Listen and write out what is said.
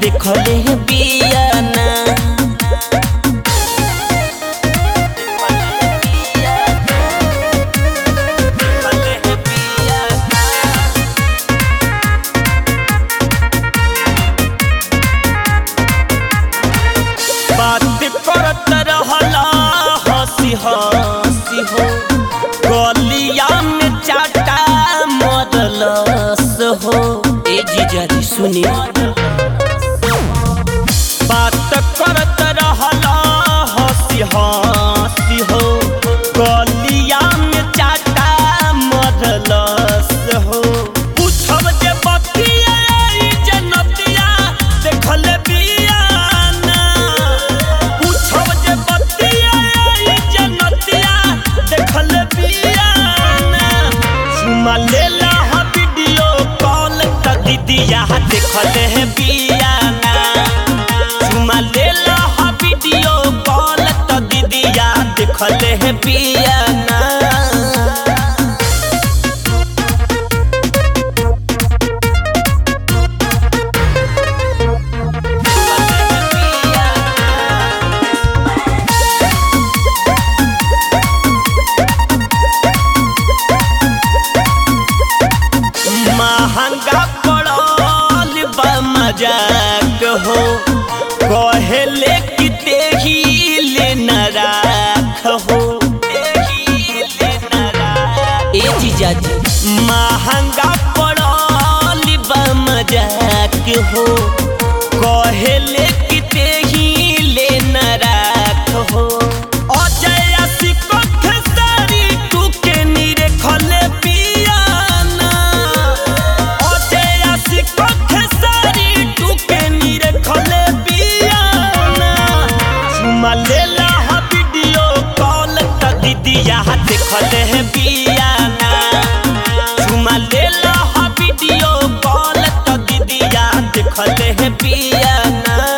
देखले बियाना बात करत रहला हंसी हंसी हो गलिया में चाटा मरलस हो ए जीजा जी सुनी बात करत रहला हंसी हंसी हो गलिया में चाटा मरलस हो पूछब जे बतिया ई जनतिया देखल बियाना पूछब जे बतिया ई जनतिया देखल बियाना चुमा लेला हा वीडियो कॉल त दीदिया देखल है बियाना चुमा लेला हा वीडियो कॉल त दीदिया देखल है बियाना महंगा पड़ल बा मजाक हो कहेले कि तेही ले न राख हो ए जीजा जी महंगा पड़ल बा मजाक हो कहेले कि तेही ले न राख हो अजय सिको खेसारी तू के नीरे खले पियाना अजय सिको खेसारी तू के नीरे खले पियाना चुमा लेला हा वीडियो कॉल त दीदिया देखले है बियाना चुमा लेला हा वीडियो कॉल त दीदिया देखले है बियाना